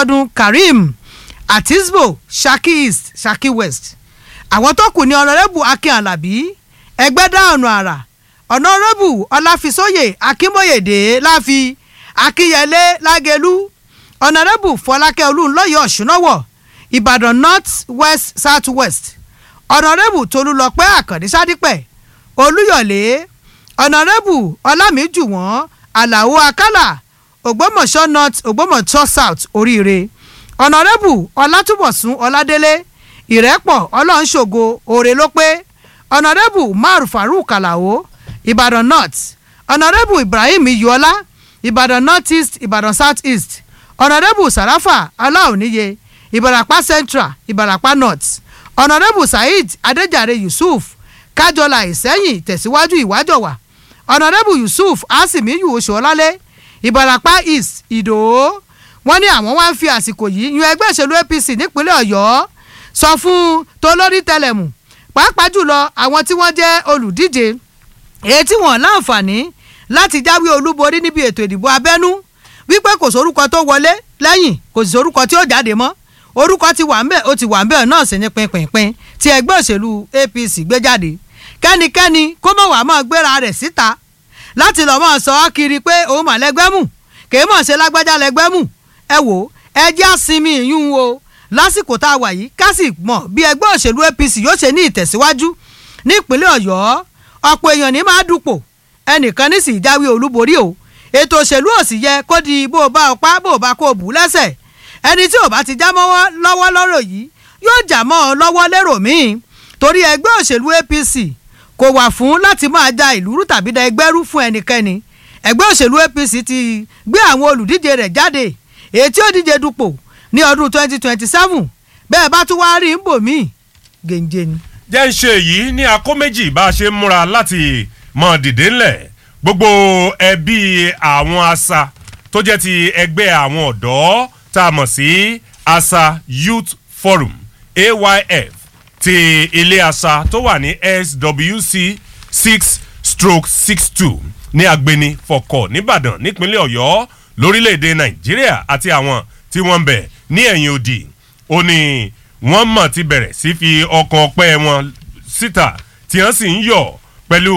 abiodun karim atisbo saki east saki west àwọn tó kù ní ọ̀nàrẹ́bù akin alabi ẹgbẹ́dá ọ̀nà àrà ọ̀nàrẹ́bù ọláfisóyè akínbóyèdè láfi akínyẹlé lágẹlú ọ̀nàrẹ́bù fọlákẹ́ olúńlọ́yọ̀ ọ̀ṣúnáwọ̀ ìbàdàn north west south west ọ̀nàrẹ́bù tolúlọpẹ́ àkàndé sádípẹ̀ olúyọ̀lé ọ̀nàrẹ́bù ọlámìjùwọ̀n àlàó akálà ògbómọ̀ṣọ́ north ògbómọ̀ṣọ́ south oríire ọ̀nàrẹ́bù ọlátúbọ̀sún ọládélé ìrẹ́pọ̀ ọlọ́nṣògo òrè ló pé ọ̀nàrẹ́bù mar farouk alao ìbàdàn north ọ̀nàrẹ́bù ibrahim iyọ́lá ìbàdàn north east ìbàdàn south east ọ̀nàrẹ́bù sàràfà aláòníye ìbàràpá central ìbàràpá north ọ̀nàrẹ́bù saheed adéjàre yusuf kájọlá ìsẹ́yìn tẹ̀síwájú ìwájọwà ọ̀nàrẹ́bù yusuf asimiyu oṣuọlálẹ̀ ìbàràpá east ìdò wọ́n ní àwọn wá ń fi àsìkò yìí yan ẹgbẹ́ òṣèlú apc nípínlẹ̀ ọ̀yọ́ sọ fún tolórí tẹlẹmù pàápàá jùlọ àwọn tí wọ́n jẹ́ olùdíje èyí tí wọ́n láǹfààní láti jáwé olúborí níbi ètò ìdìbò abẹ́nú wípé kò sórúkọ tó wọlé lẹ́yìn kò sì sórúkọ tí ó jáde mọ́ orúkọ ti wà ń bẹ̀ ó ti wà ń bẹ̀ náà sì ní pinpinpin tí ẹgbẹ́ òṣèlú apc gbé jáde kẹ́nikẹ́ni kó mọ̀ wá mọ́ gbéra rẹ̀ síta láti lọ́ mọ́ sọ ọ́ kiri pé òun mà lẹ́gbẹ́ mù kèé mọ̀ ṣe lágbájá lẹ́gbẹ́ mù ẹ wò ẹ jẹ́ àsinmi ìyún o lásìkò tá a wà yìí ká sì mọ̀ bí ẹgbẹ́ òṣèlú apc yóò ṣe ní ìtẹ̀síwájú ní ìpínlẹ̀ ọ̀yọ́ ọ̀pọ̀ èèyàn ní máa dupò ẹnìkan ní sì jáwé olúborí o ètò òṣèlú ò sì yẹ kó di bó o bá ọpá bó o bá kó o bù lẹ́sẹ̀ ẹni tí ò bá ti já mọ́wọ́ lọ́wọ́ lọ́rọ̀ yìí yóò jà mọ́ ọ lọ́wọ́ lérò míì torí ẹgbẹ́ òṣèlú apc kò wà fún láti máa ja ìlú rú tàbí da ẹgbẹ́ rú fún ẹnikẹ́ni ẹgbẹ́ òṣèlú apc ti gbé àwọn olùdíje rẹ̀ jáde èyí tí ó díje dupò ní ọdún twenty twenty seven bẹ́ẹ̀ bá tún wáá rí ń bò míì gèǹjẹ ni. jẹ́ ń ṣe èyí ní akó méjì bá a ṣe ń múra láti mọ dìde ńlẹ̀ gbogbo ẹbí àwọn asa tó jẹ́ ti ẹgbẹ́ àwọn ọ̀dọ́ tá a mọ̀ sí asa youth forum ayf ti ilé asa tó wà ní swc six stroke six two ní agbeni fọkọ nìbàdàn nípínlẹ̀ ọ̀yọ́ lórílẹ̀‐èdè nàìjíríà àti àwọn tí wọ́n ń bẹ̀ ní ẹ̀yìn òdì ó ní wọ́n mọ̀ ti bẹ̀rẹ̀ sí fi ọkàn ọpẹ́ wọn síta tí wọ́n sì ń yọ̀ pẹ̀lú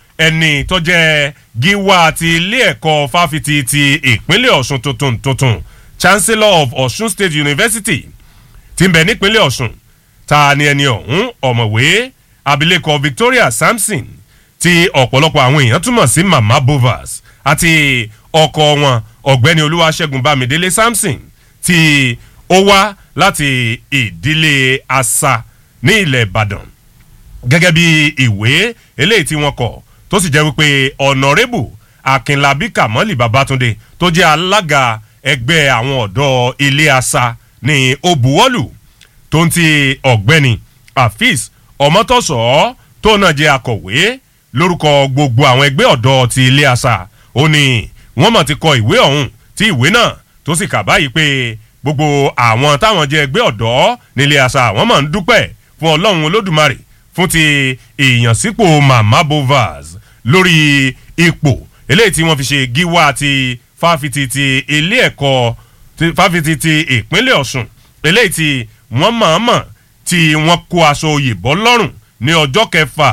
ẹni tó jẹ́ gíwá ti ilé ẹ̀kọ́ fáfitì ti ìpínlẹ̀ ọ̀ṣun tuntun tuntun chancellor of ọ̀ṣun state university ti ń bẹ̀ nípínlẹ̀ ọ̀ṣun ta ni ẹni ọ̀hún ọ̀mọ̀wé abilékọ victoria samson tí ọ̀pọ̀lọpọ̀ àwọn èèyàn túmọ̀ sí mama bovas àti ọkọ wọn ọ̀gbẹ́ni olúwaṣẹ́gun bámidélé samson tí ó wá láti ìdílé asa ní ilẹ̀ ìbàdàn gẹ́gẹ́ bí ìwé eléyìí tí wọ́n kọ̀ tó sì jẹ́ wípé ọ̀nàrẹ́bù akínlábí kàmọ́lì babatunde tó jẹ́ alága ẹgbẹ́ àwọn ọ̀dọ́ ilé asa ní obuwọ́lù tó ń ti ọ̀gbẹ́ni afis ọmọtọ́sọ̀ tó náà jẹ́ akọ̀wé lórúkọ gbogbo àwọn ẹgbẹ́ ọ̀dọ́ ti ilé asa ó ní wọ́n mọ̀ ti kọ ìwé ọ̀hún tí ìwé náà tó sì kà báyìí pé gbogbo àwọn táwọn jẹ́ ẹgbẹ́ ọ̀dọ́ nílé asa wọ́n mọ̀ ń dúpẹ́ fún ọlọ́run olódùmarè fún ti ìyànsípò mama bovaz lórí ipò eléyìí tí wọ́n fi ṣe gíwá ti fáfitì ti ilé ẹ̀kọ́ fáfitì ti ìpínlẹ̀ ọ̀sùn eléyìí tí wọ́n mọ̀ọ́mọ̀ tí wọ́n kó aṣọ òyìnbó lọ́rùn ní ọjọ́ kẹfà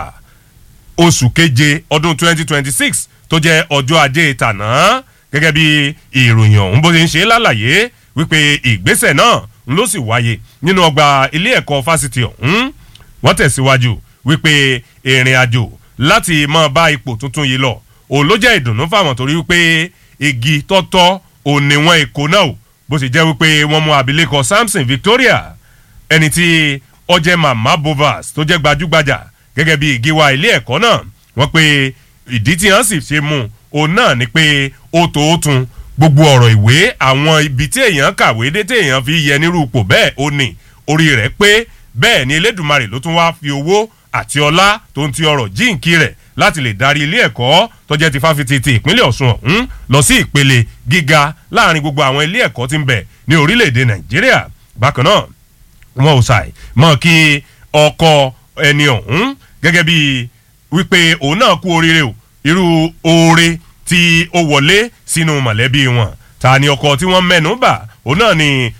oṣù keje ọdún 2026 tó jẹ́ ọjọ́ ajé tàná gẹ́gẹ́ bí ìròyìn ọ̀hún bó ṣe ń ṣe lálàyé wípé ìgbésẹ̀ náà ń ló sì wáyé nínú ọgbà ilé ẹ̀kọ́ fásitì ọ̀hún wọ́n tẹ̀síwájú wípé ìrìn àjò láti máa bá ipò tuntun yìí lọ òun ló jẹ́ ìdùnnú fáwọn torí wípé igi tọ́tọ́ òun ni wọ́n èkó náà o bó sì jẹ́ wípé wọ́n mú abilékọ samson victoria ẹni tí ọjẹ́ mama bovas tó jẹ́ gbajúgbajà gẹ́gẹ́ bí ìgíwá ilé ẹ̀kọ́ náà wọ́n pe ìdí tí wọ́n sì ṣe mú òun náà ni pé ó tó ó tun gbogbo ọ̀rọ̀ ìwé àwọn ibi tí èèyàn kàwé dé tí èèyàn fi yẹ nírú ipò bẹ́ẹ̀ ó ní orí rẹ̀ pé bẹ́ẹ̀ ni elédùnmarè ló tún wáá fi owó àti ọlá tó ń ti ọrọ̀ jíǹkí rẹ̀ láti lè darí ilé ẹ̀kọ́ tó jẹ́ ti fáfitì ti ìpínlẹ̀ ọ̀ṣun ọ̀hún lọ sí ìpele gíga láàrin gbogbo àwọn ilé ẹ̀kọ́ tí ń bẹ ní orílẹ̀-èdè nàìjíríà bákan náà wọn ò ṣàì mọ̀ kí ọkọ ẹni ọ̀hún gẹ́gẹ́ bí wípé òun náà kú oríire o irú oore tí ó wọlé sínú mọ̀lẹ́bí wọn ta ni ọkọ tí wọ́n mẹ́nu bà òun náà ni